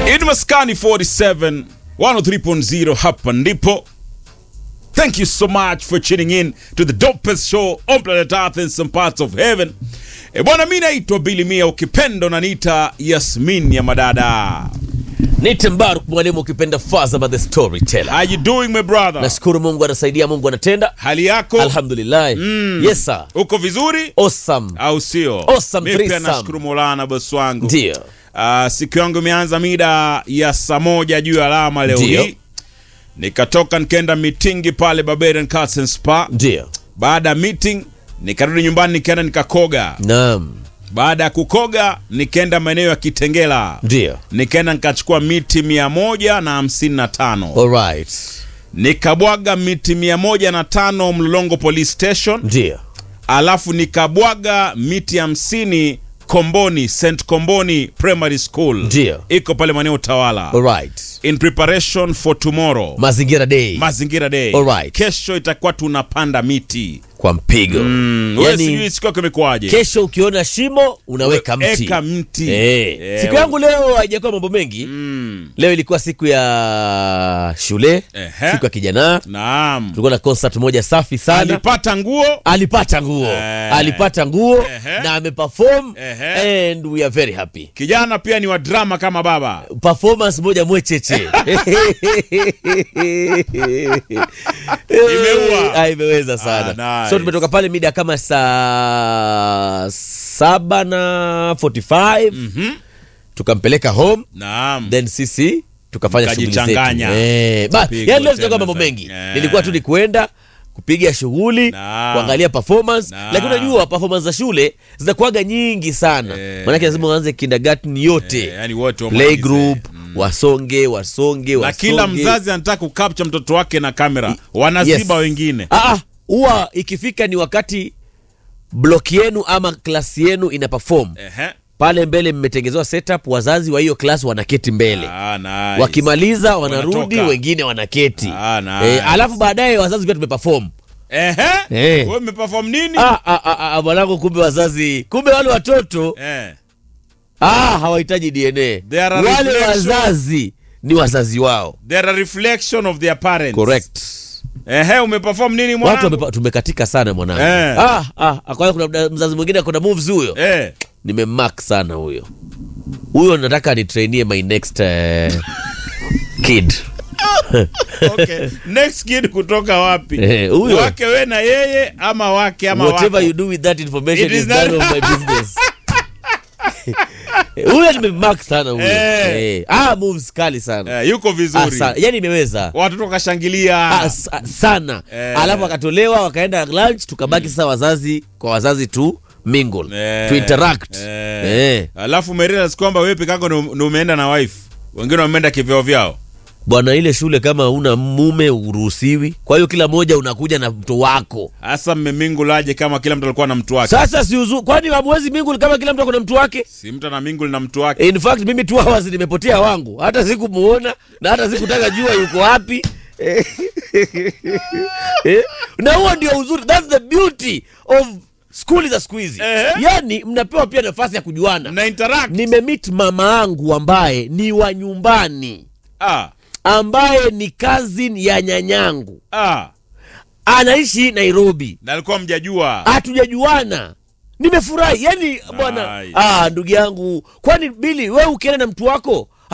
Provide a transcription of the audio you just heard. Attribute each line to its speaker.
Speaker 1: It Maskani 47 103.0 hapa ndipo. Thank you so much for tuning in to the dopest show on planet Earth in some parts of heaven. E bwana, mi naitwa Billy Mia, ukipenda unaniita Yasmin ya madada.
Speaker 2: Nite Mbaruk mwalimu ukipenda Faza by the storyteller.
Speaker 1: How you doing my brother?
Speaker 2: Nashukuru Mungu anasaidia, Mungu anatenda.
Speaker 1: Hali yako
Speaker 2: Alhamdulillah. Yes sir.
Speaker 1: uko vizuri
Speaker 2: Awesome.
Speaker 1: au sio?
Speaker 2: Awesome
Speaker 1: Mi pia
Speaker 2: threesome.
Speaker 1: nashukuru Maulana bosi wangu.
Speaker 2: Ndio.
Speaker 1: Uh, siku yangu imeanza mida ya saa moja juu ya alama leo
Speaker 2: Ndio.
Speaker 1: hii, nikatoka nikaenda mitingi pale Barbarian Cats and Spa.
Speaker 2: Ndio.
Speaker 1: Baada ya meeting nikarudi nyumbani nikaenda nikakoga.
Speaker 2: Naam.
Speaker 1: Baada ya kukoga nikaenda maeneo ya Kitengela,
Speaker 2: Ndio.
Speaker 1: nikaenda nikachukua miti mia moja na hamsini na tano
Speaker 2: All right.
Speaker 1: nikabwaga miti mia moja na tano Mlolongo Police Station,
Speaker 2: Ndio.
Speaker 1: alafu nikabwaga miti hamsini Komboni St Komboni Primary School,
Speaker 2: Ndio.
Speaker 1: iko pale maeneo Utawala,
Speaker 2: All right.
Speaker 1: in preparation for tomorrow
Speaker 2: Mazingira day
Speaker 1: mazingira day.
Speaker 2: Alright.
Speaker 1: Kesho itakuwa tunapanda miti
Speaker 2: kwa mpigo.
Speaker 1: mm. Wewe sijui
Speaker 2: Yaani
Speaker 1: siku yako imekuwaje?
Speaker 2: kesho ukiona shimo unaweka mti.
Speaker 1: Eka mti.
Speaker 2: Eh.
Speaker 1: Eh,
Speaker 2: Siku yangu leo haijakuwa mambo mengi.
Speaker 1: mm.
Speaker 2: Leo ilikuwa siku ya shule,
Speaker 1: Ehe.
Speaker 2: siku ya kijana.
Speaker 1: Naam.
Speaker 2: Tulikuwa na concert moja safi sana.
Speaker 1: Alipata nguo
Speaker 2: alipata nguo
Speaker 1: Eh.
Speaker 2: alipata nguo
Speaker 1: Ehe.
Speaker 2: na ameperform
Speaker 1: Ehe.
Speaker 2: and we are very happy
Speaker 1: kijana pia ni wa drama kama baba.
Speaker 2: performance moja mwecheche
Speaker 1: Imeua.
Speaker 2: Ah, imeweza sana
Speaker 1: Ah, nice.
Speaker 2: so tumetoka pale mida kama saa saba na 45
Speaker 1: Mhm.
Speaker 2: tukampeleka home
Speaker 1: Naam.
Speaker 2: then sisi tukafanya shughuli zetu
Speaker 1: Mkajichanganya.
Speaker 2: eh, ba
Speaker 1: Pigo
Speaker 2: yani leo
Speaker 1: tena
Speaker 2: tutakuwa mambo
Speaker 1: za-
Speaker 2: mengi
Speaker 1: Eh.
Speaker 2: nilikuwa tu ni kwenda kupiga shughuli
Speaker 1: Naam.
Speaker 2: kuangalia performance
Speaker 1: Naam.
Speaker 2: lakini unajua performance za shule zinakuwaga nyingi sana
Speaker 1: Eh.
Speaker 2: maanake lazima uanze kindergarten yote
Speaker 1: Eh, yani wote
Speaker 2: play
Speaker 1: wamalize.
Speaker 2: group wasonge wasonge
Speaker 1: na
Speaker 2: wasonge
Speaker 1: kila mzazi anataka kukapcha mtoto wake na kamera, wanaziba
Speaker 2: Yes.
Speaker 1: wengine.
Speaker 2: Ah, ah, huwa ikifika ni wakati block yenu ama klasi yenu ina perform
Speaker 1: Ehe.
Speaker 2: pale mbele mmetengezewa setup wazazi wa hiyo klasi wanaketi mbele
Speaker 1: Ah, nice.
Speaker 2: wakimaliza wanarudi
Speaker 1: Wanatoka.
Speaker 2: wengine wanaketi
Speaker 1: Ah, nice.
Speaker 2: eh, alafu baadaye wazazi pia tumeperform
Speaker 1: Ehe.
Speaker 2: Eh.
Speaker 1: Wewe umeperform nini?
Speaker 2: Ah, ah, ah, ah, mwanangu kumbe wazazi kumbe wale watoto
Speaker 1: Eh.
Speaker 2: ah, hawahitaji dna
Speaker 1: They are a
Speaker 2: wale
Speaker 1: reflection.
Speaker 2: wazazi ni wazazi wao
Speaker 1: They are a reflection of their parents.
Speaker 2: correct
Speaker 1: Ehe, umeperform nini
Speaker 2: watu
Speaker 1: mwanangu?
Speaker 2: wamepa- tumekatika sana mwanangu
Speaker 1: Eh.
Speaker 2: ah, ah, kwa hiyo kuna mda- mzazi mwingine kuna moves huyo
Speaker 1: Eh.
Speaker 2: nimemark sana huyo huyo nataka nitrainie my next uh, kid
Speaker 1: Okay. Next kid kutoka wapi?
Speaker 2: Eh, huyo.
Speaker 1: Wake we na yeye ama wake ama
Speaker 2: whatever
Speaker 1: wako?
Speaker 2: you do with that information
Speaker 1: It
Speaker 2: is
Speaker 1: is
Speaker 2: none
Speaker 1: not-
Speaker 2: of my business huyo nimemark sana huyo
Speaker 1: Eh.
Speaker 2: eh. ah, moves kali sana
Speaker 1: Eh, yuko
Speaker 2: ah,
Speaker 1: vizuri.
Speaker 2: sana. yani imeweza
Speaker 1: Watoto wakashangilia.
Speaker 2: ah, sa- sana
Speaker 1: Eh.
Speaker 2: alafu akatolewa wakaenda lunch tukabaki sasa wazazi kwa wazazi tu mingle
Speaker 1: Eh,
Speaker 2: to interact
Speaker 1: eh.
Speaker 2: eh.
Speaker 1: Alafu umerealize kwamba wewe peke yako ndo ndo umeenda na wife. Wengine wameenda kivyao vyao.
Speaker 2: bwana ile shule kama una mume uruhusiwi kwa hiyo kila moja unakuja na mto wako
Speaker 1: Hasa mmemingulaje kama kila mtu alikuwa na mtu wake?
Speaker 2: sasa si uzu kwani hamwezi mingle kama kila mtu ako na mtu wake
Speaker 1: Si mtu ana mingle na mtu wake.
Speaker 2: in fact mimi two hours nimepotea wangu hata sikumuona na hata sikutaka jua yuko wapi Eh, eh, na huo ndio uzuri that's the beauty of skuli za siku hizi
Speaker 1: Eh.
Speaker 2: yani mnapewa pia nafasi ya kujuana
Speaker 1: Mna interact.
Speaker 2: nimemit mama yangu ambaye ni wa nyumbani
Speaker 1: Ah.
Speaker 2: ambaye ni cousin ya nyanyangu
Speaker 1: Ah.
Speaker 2: anaishi nairobi
Speaker 1: Na alikuwa mjajua.
Speaker 2: hatujajuana nimefurahi yani bwana
Speaker 1: Nice.
Speaker 2: ah, ndugu yangu kwani bili we ukienda na mtu wako